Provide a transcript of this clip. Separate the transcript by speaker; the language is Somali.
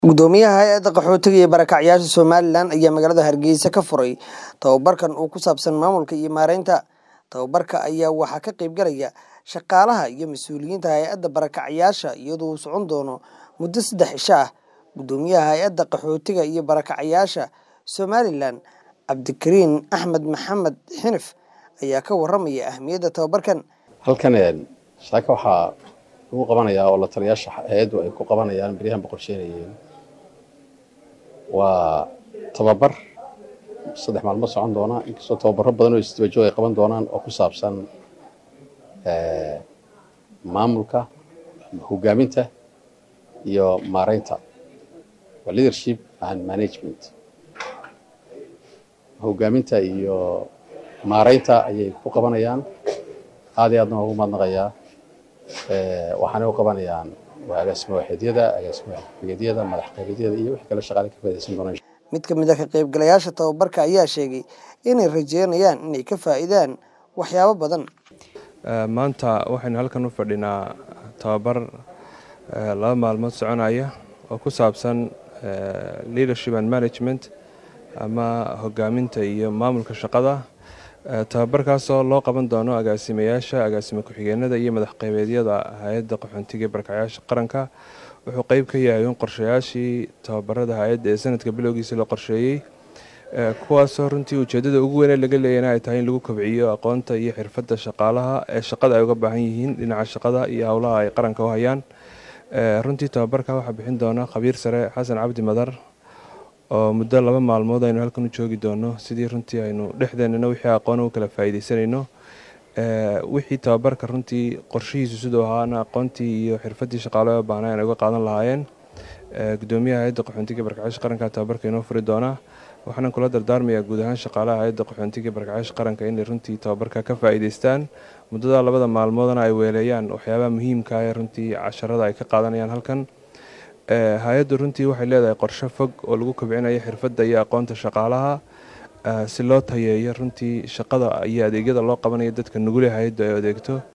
Speaker 1: gudoomiyaha hay-adda qaxootiga iyo barakacyaasha somalilan ayaa magaalada hargeysa ka furay tababarkan uu ku saabsan maamulka iyo maareynta tababarka ayaa waxaa ka qeybgalaya shaqaalaha iyo mas-uuliyiinta hay-adda barakacyaasha iyadoo uu socon doono muddo saddex cisho ah gudoomiyaha hay-adda qaxootiga iyo barakacyaasha somalilan cabdikariin axmed maxamed xinif ayaa ka waramaya ahmiyadda tababarkan
Speaker 2: halkan shaaka waxaa lagu qabanayaa oo la taliyaasha hay-addu ay ku qabanayaan beryahan boqorsheynayeen waa tababar saddex maalmood socon doona inkastoo tababaro badan oo isdabajoog ay qaban doonaan oo ku saabsan maamulka hogaaminta iyo maareynta waa leadership and management hogaaminta iyo maareynta ayay ku qabanayaan aad iyo aadna waa ugu mahadnaqayaa waxaanay u qabanayaan waa agaasimo waaxidyada agaasimo waaxidyada madax qaybadyada iyo wixii kale shaqaale ka faa'idaysan doonaan
Speaker 1: mid ka mid a ka qaybgalayaasha tababarka ayaa sheegay inay rajeynayaan inay ka faa'iidaan waxyaabo badan
Speaker 3: maanta waxaynu halkan u fadhinaa tababar laba maalmood soconaya oo ku saabsan leadership and management ama hogaaminta iyo maamulka shaqada tababarkaasoo loo qaban doono agaasimayaasha agaasimo ku-xigeenada iyo madax qaybeedyada hay-adda qaxoontiga ee barakacyaasha qaranka wuxuu qeyb ka yahay in qorshayaashii tababarada hay-adda ee sanadka bilowgiisa la qorsheeyey kuwaasoo runtii ujeedada ugu weyne laga leeyana ay tahay in lagu kobciyo aqoonta iyo xirfadda shaqaalaha ee shaqada ay uga baahan yihiin dhinaca shaqada iyo howlaha ay qaranka u hayaan runtii tababarka waxaa bixin doona khabiir sare xasan cabdi madar oo muddo laba maalmood aynu halkan u joogi doono sidii runtii aynu dhexdeenana wixii aqoona u kala faa'iidaysanayno wixii tababarka runtii qorshihiisu siduu ahaana aqoontii iyo xirfaddii shaqaale oo baahna ay uga qaadan lahaayeen gudoomiyaha hay-adda qaxoontiga barkacyaasha qaranka tababarka inoo furi doona waxaana kula dardaarmayaa guud ahaan shaqaalaha hay-adda qaxoontiga barkacyaasha qaranka inay runtii tababarka ka faa'iidaystaan muddada labada maalmoodana ay weeleeyaan waxyaabaha muhiimka ee runtii casharada ay ka qaadanayaan halkan hay-addu runtii waxay leedahay qorshe fog oo lagu kobcinayo xirfadda iyo aqoonta shaqaalaha si loo tayeeyo runtii shaqada iyo adeegyada loo qabanayo dadka nugule hay-addu ay adeegto